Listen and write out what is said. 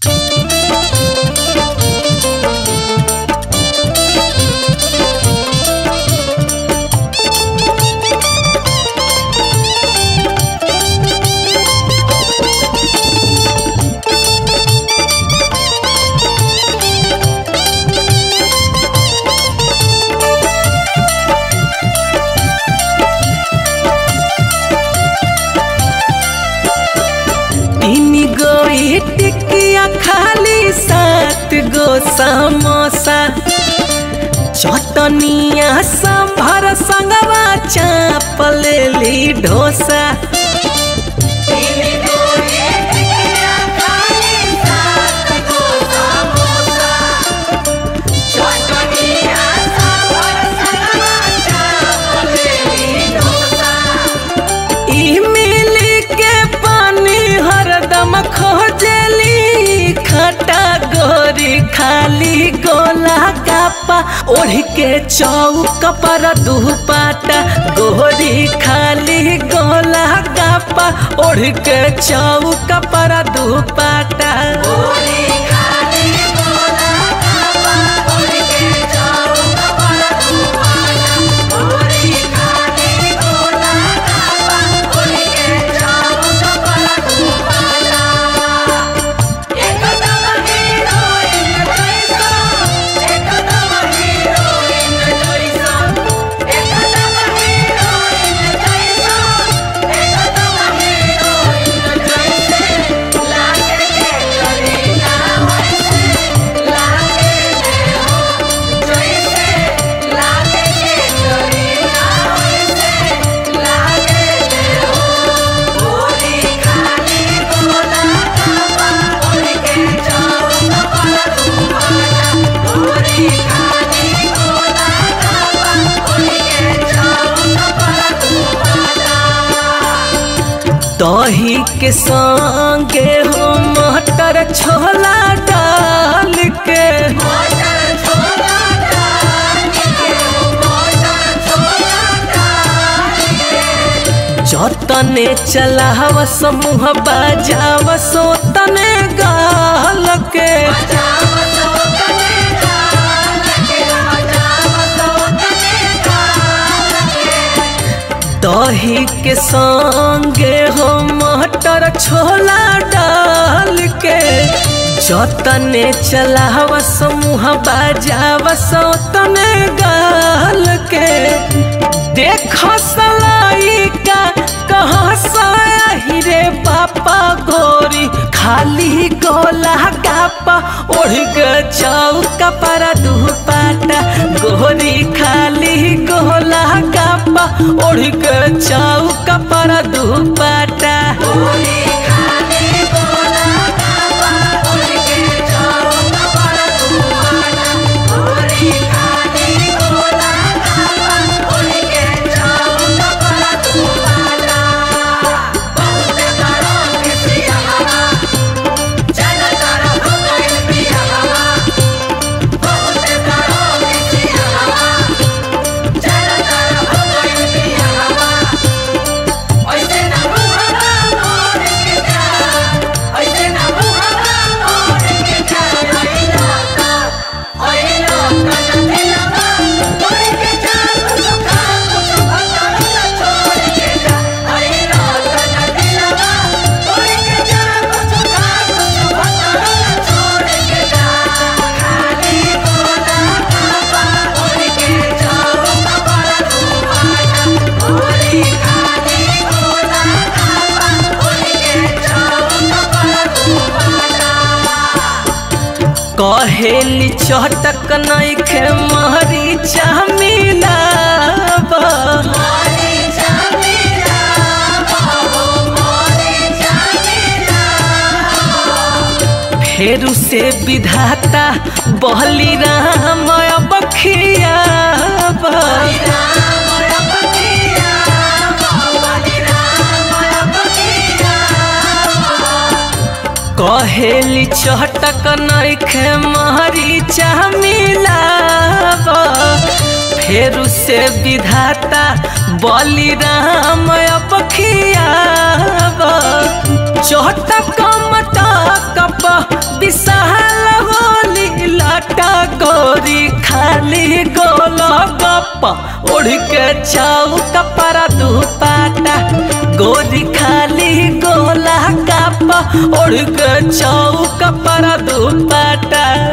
तीन गो टिकिया खाली सात गो समोसा चटनिया संभर संगवा चाप लेली ढोसा इमली के पानी हरदम खोजली खटा गोरी खाली गोला गापा ओढ़ के चौक पर दुपाटा गोरी खाली गोला गापा ओढ़ के चौक पर दुपाटा दही के संगे हो मटर छोला डाल के जतने चलाव समूह बजाव सोतने गाल के दही के संगे हो मटर छोला डाल के जतने चलाव समूह बजाव सोतने गाल के देख सलाई का कहाँ साही रे पापा गोरी खाली गोला गापा ओढ़ के चौका पर दुपाटा गोरी खाली गोला गापा ओढ़ के चौका पर दुपाटा कहेली चटक नइखे महरी चामिलाब फेरू से विधाता बहली राम बखियाब कहेली चटक नइखे मरीचा मिलाव फेरू से विधाता बलिराम अब खियाव चटक मटक विशाल होली लाटा गोरी खाली गोल गप उड़ के चाऊ कपड़ा दुपाटा गोरी खाली गोला कप उड़ के चाऊ कपड़ा दुपाटा